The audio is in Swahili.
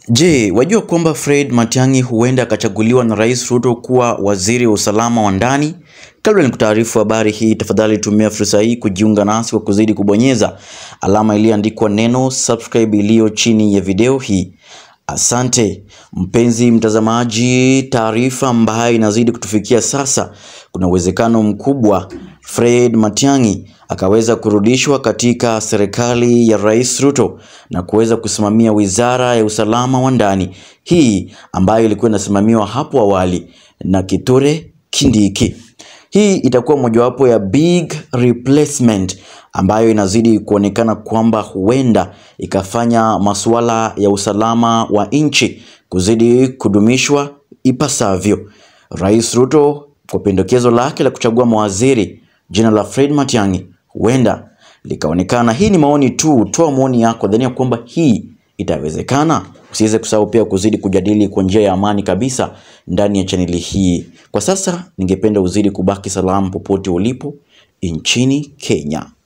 Je, wajua kwamba Fred Matiang'i huenda akachaguliwa na Rais Ruto kuwa waziri wa usalama wa ndani? Kabla nikutaarifu habari hii, tafadhali tumia fursa hii kujiunga nasi kwa kuzidi kubonyeza alama iliyoandikwa neno subscribe iliyo chini ya video hii. Asante mpenzi mtazamaji, taarifa ambayo inazidi kutufikia sasa, kuna uwezekano mkubwa Fred Matiang'i akaweza kurudishwa katika serikali ya Rais Ruto na kuweza kusimamia wizara ya usalama wa ndani, hii ambayo ilikuwa inasimamiwa hapo awali na Kithure Kindiki. Hii itakuwa mojawapo ya big replacement ambayo inazidi kuonekana kwamba huenda ikafanya masuala ya usalama wa nchi kuzidi kudumishwa ipasavyo. Rais Ruto kwa pendekezo lake la kuchagua mawaziri jina la Fred Matiang'i huenda likaonekana. Hii ni maoni tu, toa maoni yako, dhania kwamba hii itawezekana. Usiweze kusahau pia kuzidi kujadili kwa njia ya amani kabisa ndani ya chaneli hii. Kwa sasa, ningependa uzidi kubaki salama popote ulipo nchini Kenya.